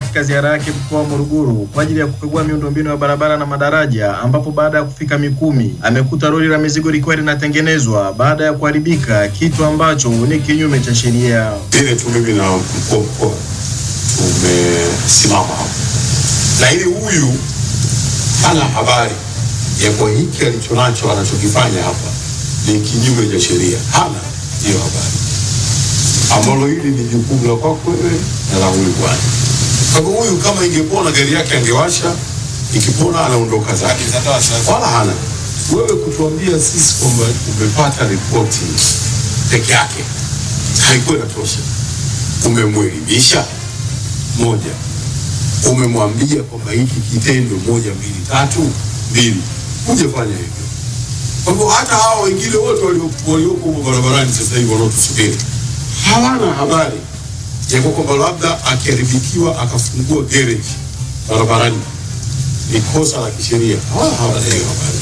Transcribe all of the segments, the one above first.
katika ziara yake mkoa wa Morogoro kwa ajili ya kukagua miundombinu ya barabara na madaraja, ambapo baada ya kufika Mikumi amekuta lori la mizigo likiwa linatengenezwa baada ya kuharibika, kitu ambacho ni kinyume cha sheria. Vile tu mimi na mkuu wa mkoa tumesimama hapo, lakini huyu hana habari ya kwa hiki alichonacho anachokifanya hapa ni kinyume cha sheria, hana hiyo habari, ambalo hili ni jukumu la kwako wewe na la huyu bwana. Kwa hivyo huyu kama ingepona gari yake angewasha, ikipona anaondoka zake, wala hana wewe kutuambia sisi kwamba umepata ripoti peke yake haikuwa inatosha. Umemwelimisha moja, umemwambia kwamba hiki kitendo moja mbili tatu mbili, hujafanya hivyo. Kwa hivyo hata hao wengine wote walio- walioko huko barabarani sasa hivi wanaotusubiri hawana habari ya kwa kwamba labda akiharibikiwa akafungua garage barabarani ni kosa la kisheria. Hawana hawana hiyo habari.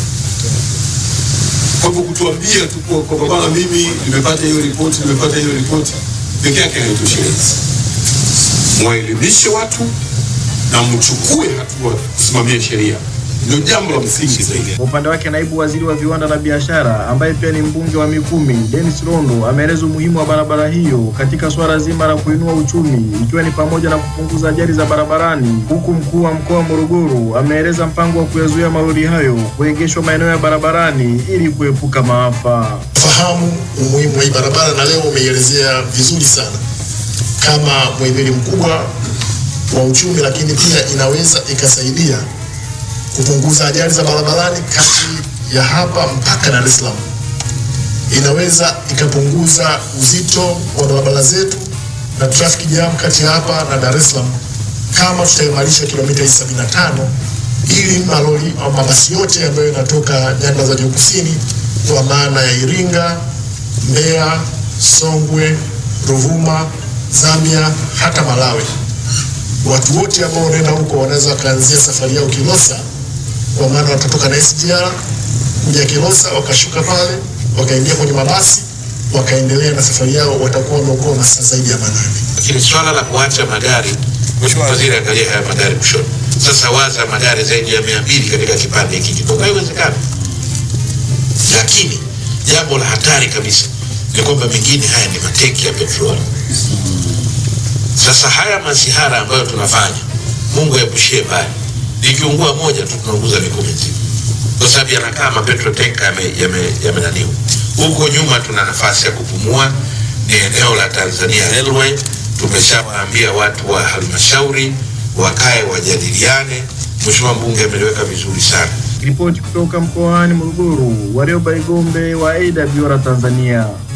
Kwa hivyo kutuambia tu kwa kwamba bana, mimi nimepata hiyo ripoti, nimepata hiyo ripoti peke yake haitoshelezi. Mwaelimishe watu na mchukue hatua kusimamia sheria, ndio jambo la msingi zaidi. Kwa upande wake naibu waziri wa viwanda na biashara ambaye pia ni mbunge wa Mikumi, Dennis Rondo ameeleza umuhimu wa barabara hiyo katika suala zima la kuinua uchumi ikiwa ni pamoja na kupunguza ajali za barabarani, huku mkuu wa mkoa wa Morogoro ameeleza mpango wa kuyazuia malori hayo kuegeshwa maeneo ya barabarani ili kuepuka maafa. fahamu umuhimu wa hii barabara na leo umeielezea vizuri sana kama muhimili mkubwa wa uchumi, lakini pia inaweza ikasaidia kupunguza ajali za barabarani kati ya hapa mpaka Dar es Salaam. Inaweza ikapunguza uzito wa barabara zetu na traffic jam kati ya hapa na Dar es Salaam kama tutaimarisha kilomita hizi 75 ili malori au mabasi yote ambayo yanatoka nyanda za juu kusini kwa maana ya Iringa, Mbeya, Songwe, Ruvuma, Zambia hata Malawi. Watu wote ambao wanaenda huko wanaweza wakaanzia safari yao Kilosa, kwa maana watatoka na SGR kuja Kilosa, wakashuka pale, wakaingia kwenye mabasi, wakaendelea na safari yao, watakuwa wameokoa masaa zaidi ya manane. lakini swala la kuacha magari, Mheshimiwa Waziri, angalia haya magari mwishoni. Sasa waza magari zaidi ya mia mbili katika kipande hiki kidogo, haiwezekani. Lakini jambo la hatari kabisa ni kwamba mengine haya ni mateki ya petroli. Sasa haya masihara ambayo tunafanya, Mungu aepushie mbali, likiungua moja tu tunaunguza Mikumi nzima, kwa sababu yanakaa mapetro tenka yamenaniwa yame, yamenaniwa. Huko nyuma tuna nafasi ya kupumua, ni eneo la Tanzania Railway. Tumeshawaambia watu wa halmashauri wakae wajadiliane. Mheshimiwa mbunge ameliweka vizuri sana. Ripoti kutoka mkoani Morogoro, Warioba Igombe wa AWR Tanzania.